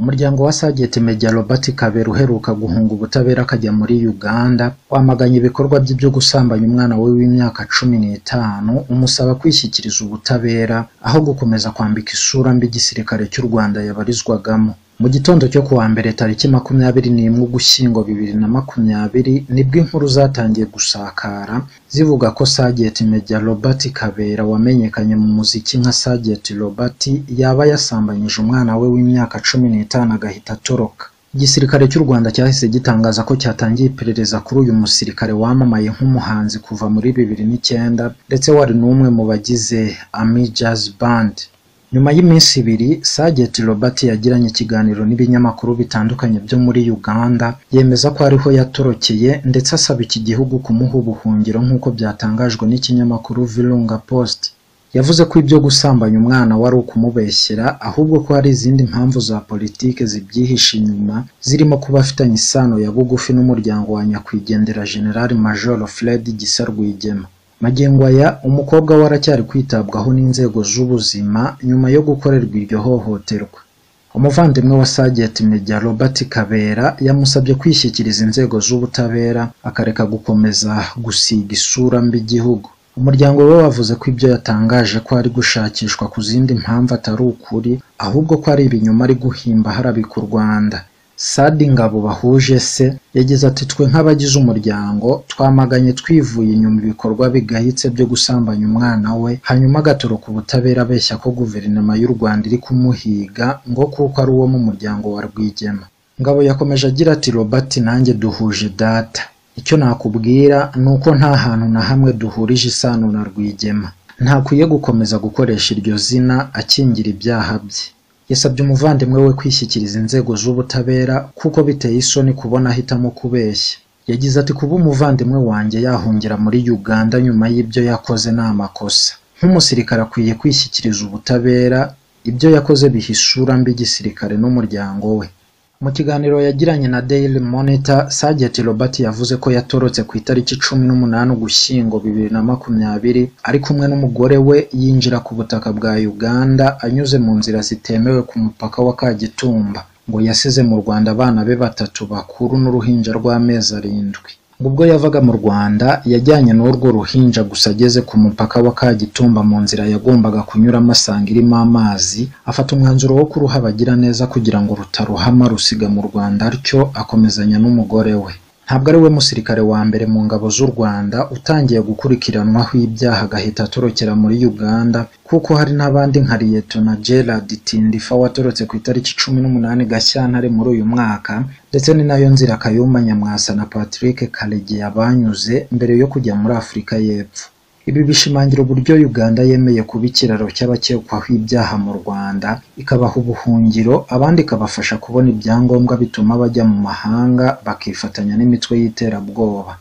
Umuryango wa Sgt Maj Robert Kabera uheruka guhunga ubutabera akajya muri Uganda wamaganye ibikorwa bye byo gusambanya umwana we w'imyaka cumi n'itanu umusaba kwishyikiriza ubutabera aho gukomeza kwambika isura mbi igisirikare cy'u Rwanda yabarizwagamo. Mu gitondo cyo ku wa mbere tariki makumyabiri n'imwe Ugushyingo bibiri na makumyabiri nibwo inkuru zatangiye gusakara zivuga ko Sgt Maj Robert Kabera wamenyekanye mu muziki nka Sgt Robert yaba yasambanyije umwana we w'imyaka cumi n'itanu agahita atoroka. Igisirikare cy'u Rwanda cyahise gitangaza ko cyatangiye iperereza kuri uyu musirikare wamamaye nk'umuhanzi kuva muri bibiri n'icyenda ndetse wari n'umwe mu bagize Army Jazz Band. Nyuma y'iminsi ibiri Sgt Robert yagiranye ikiganiro n'ibinyamakuru bitandukanye byo muri Uganda yemeza ko ariho yatorokeye ndetse asaba iki gihugu kumuha ubuhungiro nk'uko byatangajwe n'ikinyamakuru Virunga Post. Yavuze ko ibyo gusambanya umwana wari ukumubeshyera ahubwo ko hari izindi mpamvu za politiki zibyihishe inyuma zirimo kuba afitanye isano ya bugufi n'umuryango wa nyakwigendera General Major Fred Gisa Rwigema. Magingo aya umukobwa we aracyari kwitabwaho n'inzego z'ubuzima nyuma yo gukorerwa iryo hohoterwa. Umuvandimwe wa Sgt Maj Robert Kabera yamusabye kwishyikiriza inzego z'ubutabera akareka gukomeza gusiga isura mbi igihugu. Umuryango we wavuze ko ibyo yatangaje ko ari gushakishwa ku zindi mpamvu atari ukuri ahubwo ko ari ibinyoma ari guhimba harabika u Rwanda. Sadi Ngabo bahuje se yagize ati twe nk'abagize umuryango twamaganye twivuye inyuma ibikorwa bigayitse byo gusambanya umwana we hanyuma agatoroka ubutabera abeshya ko guverinoma y'u Rwanda iri kumuhiga ngo kuko ari uwo mu muryango wa Rwigema. Ngabo yakomeje agira ati Robert nanjye duhuje data. Icyo nakubwira ni uko nta hantu na hamwe duhurije isano na Rwigema. Ntakwiye gukomeza gukoresha iryo zina akingira ibyaha bye. yasabye umuvandimwe we kwishyikiriza inzego z'ubutabera kuko biteye isoni kubona ahitamo kubeshya yagize ati kuba umuvandimwe wanjye yahungira muri Uganda nyuma y'ibyo yakoze ni amakosa nk'umusirikare akwiye kwishyikiriza ubutabera ibyo yakoze bihisura mbi igisirikare n'umuryango we mu kiganiro yagiranye na Daily Monitor Sgt Robert yavuze ko yatorotse ku itariki cumi n'umunani Ugushyingo bibiri na makumyabiri ari kumwe n'umugore we yinjira ku butaka bwa Uganda anyuze mu nzira zitemewe ku mupaka wa Kagitumba ngo yasize mu Rwanda abana be batatu bakuru n'uruhinja rw'amezi arindwi ubwo yavaga mu Rwanda yajyanye n'urwo ruhinja gusa ageze ku mupaka wa Kagitumba mu nzira yagombaga kunyuramo asanga irimo amazi afata umwanzuro wo kuruha abagiraneza kugira ngo rutaruhama rusiga mu Rwanda atyo akomezanya n'umugore we ntabwo ari we musirikare wa mbere mu ngabo z'u Rwanda utangiye gukurikiranwaho ibyaha agahita atorokera muri Uganda kuko hari n'abandi nka Liyetona Gerard Tindifa watorotse ku itariki cumi n'umunani Gashyantare muri uyu mwaka ndetse ni nayo nzira Kayumba Nyamwasa na Patrick Karegeya banyuze mbere yo kujya muri Afurika y'Epfo ibi bishimangira uburyo Uganda yemeye kuba ikiraro cy'abakekwaho ibyaha mu Rwanda ikabaha ubuhungiro abandi ikabafasha kubona ibyangombwa bituma bajya mu mahanga bakifatanya n'imitwe y'iterabwoba